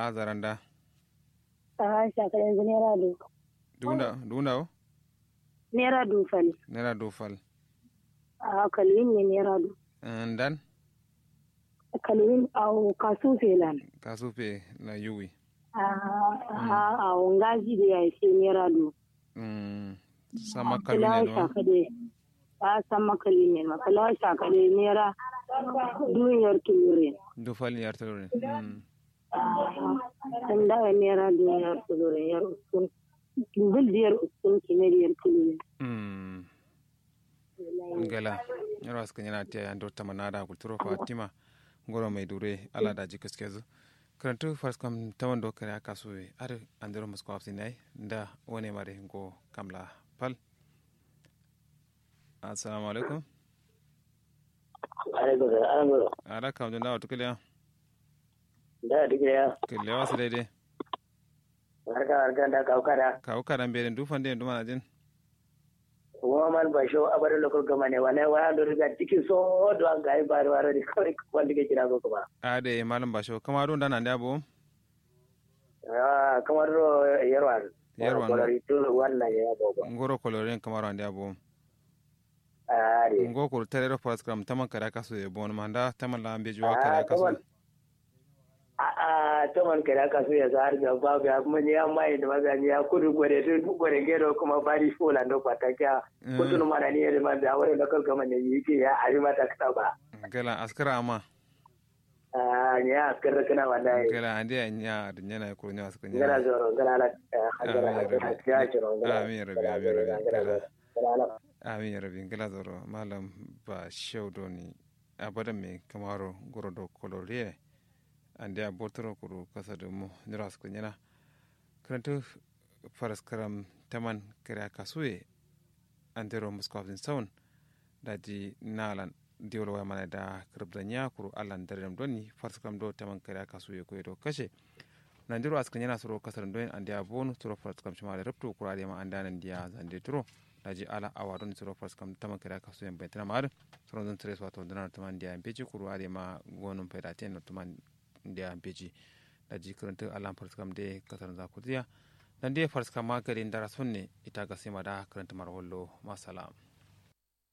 a zaranda a shakar yanzu naira du dunda dunda o naira du fal naira do fal a kalwin ne naira du ndan kalwin a kasu felan kasupe na yuwi a a a ngaji da ya ce naira du Mm, sama kala kalune no shakade a sama kalwin ma kala shakade naira duniyar tulure do fal yartore mm an da naira duniyar tulure yar uskun dindil diyar uskun kinariyar tulure mm ngala yaro aska nyana tiya ando tamanada kulturo fatima ngoro mai dure ala da jikas kezu karantu fars kam tawan do kare aka so ar andero musko afsi nai nda wone mare ngo kamla pal assalamu alaikum alaikum salam goro ara kam jonda watu kile da dige ya kile wasu daidai barka barka da kaukara kawo karan bere du fande du mana jin kuma man ba sho abar lokal gama ne wane wa do riga tiki so do an gai bar war ri kawai wanda ke kira ko kuma ade malam basho kama do ndana ndabo ah kamar ro yarwan Yarwan. ko ri to wannan ya bobo ngoro koloren kamaro ndabo ari ngo ko terero pas kam taman kare aka so e bon manda taman la ambe juwa Ah, kare aka so taman. a a to man kira ka so ya zar ga ba ga mun ya mai da magani ya kudu gore to gore gero kuma bari fola ndo pataka Mm. kudu mana ne da man da wani lokal gama ne yake ya ari mata ka ba gala askara ama ah ya karra kana wallahi gala ande nya da nyana ko nya askara ngara nya zoro ngara la hajara Amin, hajara Rabbi. ya jiro ngara Amin, Rabbi, amin, Rabbi. ngara ngara amin ya rabin gala zoro malam ba shaudo ni abada me kamaro goro do kolore ande a botoro kuru kasa do mo nira askara nyana karanto faras karam taman kare aka so e andero muskofin sound daji nalan diwol wa mana da kirbda nyakuru allan darem doni farskam do taman kare aka suye ko do kashe nanjiro askan yana soro kasar don andi abonu soro farskam shima da rubtu kurade ma andanan dia zande turo daji ala awadon soro farskam taman kare aka suye bentana mar soro don tres wato dana taman dia beji kurade ma gonum peda ten taman dia beji daji kuranta alan farskam de kasar zakutiya dan de farskam ma garin dara sunne ita ga sima da karanta marwallo masalam